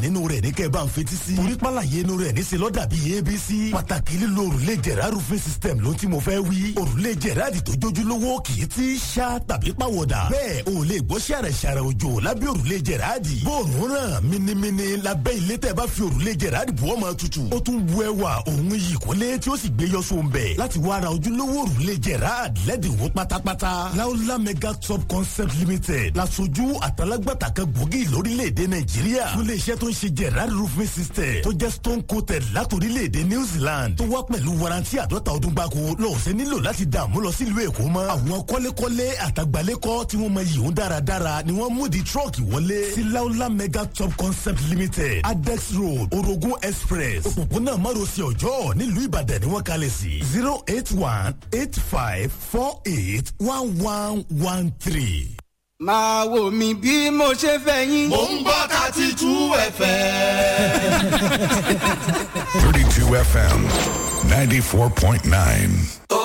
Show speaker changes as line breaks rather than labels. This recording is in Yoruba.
nínú rẹ̀ ní kẹ́ ẹ bá ń fetí sí. torí pàlàyé inú rẹ̀ ní selọ́ dàbí abc. pàtàkì lílo òrùlé jẹ̀rá roofing system ló ti mo fẹ́ wí. òrùlé jẹ̀rá àdì tó jójúlówó kì í ti ṣá tàbí pàwọ̀dà. bẹ́ẹ̀ o lè gbọ́ ṣàrẹ̀ ṣàrẹ̀ òjò lábẹ́ òrùlé jẹ̀rá àdì. bóòrùn ràn minimini lábẹ́ ilé tẹ́ bá fi òrùlé jẹ̀rá àdì bu ọmọ tutù. ó tún bu ẹwà òun yìí kólé tí ó sì gbé yọ sóun bẹ̀. láti wá ara ojúlówó òrùlé jẹ̀rá àdì lẹ́dínwó pátápátá. láúlá mega top concept limited lasojú àtàlágbàtà kan gbòógì lórílẹ̀‐èdè nàìjíríà. fún iléeṣẹ́ tó ń ṣe gerard roofing system tó jẹ́ stone coated látòrílẹ̀‐èdè new zealand tó wá pẹ̀lú warranty àdọ́ta ọdún gbáko lọ́ọ̀sẹ̀ nílò láti dààmú lọ sílùú èkó mọ́. àwọn kọ́lékọ́lé àtàgbálẹ́kọ́ tí wọ́n mọ yìí ń dáradára ni wọ́n mú di trọ́ọ̀kì wọlé sí laola mega top concept limited adex road orogun express òpópónà márosẹ̀ ọjọ́ nílùú ìbàdàn ni wọ́n kalẹ̀ sí zero eight one eight five four eight one one one three.
máa wò mí bí mo ṣe fẹ́ yín.
mò ń gbọ́ thirty two fm.
32 FM 94.9.